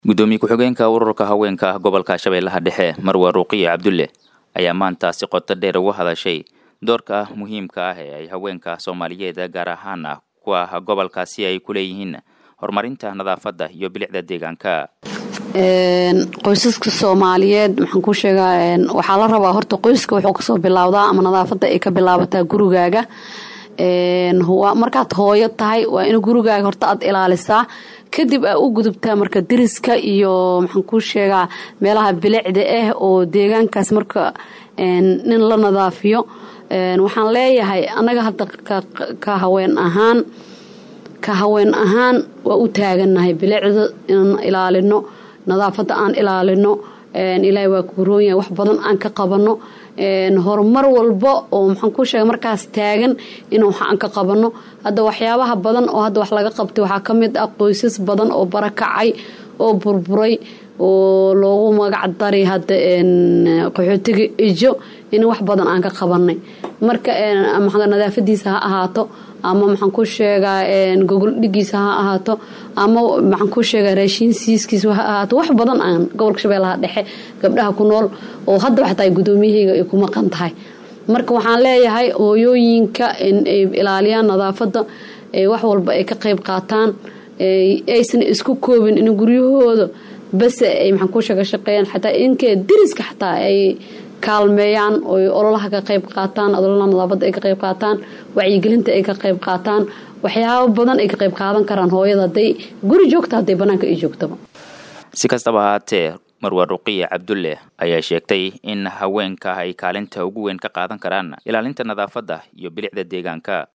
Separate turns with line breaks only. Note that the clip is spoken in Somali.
gudoomiye ku-xigeenka ururka haweenka gobolka shabeellaha dhexe marwa ruuqiye cabdulle ayaa maanta si qoto dheer uga hadashay doorka muhiimka ah ee ay haweenka soomaaliyeed gaar ahaan ah kuwa gobolkaasi ay ku leeyihiin horumarinta nadaafadda iyo bilicda deegaanka
qoysaska soomaaliyeed maxaan ku sheegaa waxaa la rabaa horta qoyska wuxuu kasoo bilaawdaa ama nadaafadda ay ka bilaabataa gurigaaga markaad hooyo tahay waa in gurigaaga horta aad ilaalisaa kadib aa u gudubtaa marka deriska iyo maxaan kuu sheegaa meelaha bilicda ah oo deegaankaas marka nin la nadaafiyo waxaan leeyahay annaga hadda ka haween ahaan ka haween ahaan waa u taagannahay bilicda inaan ilaalino nadaafadda aan ilaalino ilaahay waa kuroon yahay wax badan aan ka qabano horumar walba oo maxaan ku sheega markaas taagan in wax aan ka qabano hadda waxyaabaha badan oo hadda wax laga qabtay waxaa ka mid ah qoysas badan oo barakacay oo burburay oo loogu magac dari hadda qaxootiga ijo in wax badan aan ka qabanay marka nadaafadiisa ha ahaato ama maxaan ku sheegaa gogol dhigiisa ha ahaato ama maxaan ku sheegaa raashiin siiskiisa ha ahaato wax badan aan gobolka shabeellaha dhexe gabdhaha ku nool oo haddaba xataa gudoomiyahayga ay ku maqan tahay marka waxaan leeyahay hooyooyinka ay ilaaliyaan nadaafadda wax walba ay ka qayb qaataan aysan isku koobin in guryahooda base ay maxaan ku sheega shaqeeyaan xataa inkee deriska xataa ay kaalmeeyaan oy ololaha ka qayb qaataan ololaha nadaafadda ay ka qayb qaataan wacyigelinta ay ka qayb qaataan waxyaabo badan ay ka qayb qaadan karaan hooyada hadday guri joogta hadday banaanka ay joogtaba
si kastaba ahaatee marwa ruqiye cabdulle ayaa sheegtay in haweenka ay kaalinta ugu weyn ka qaadan karaan ilaalinta nadaafadda iyo bilicda deegaanka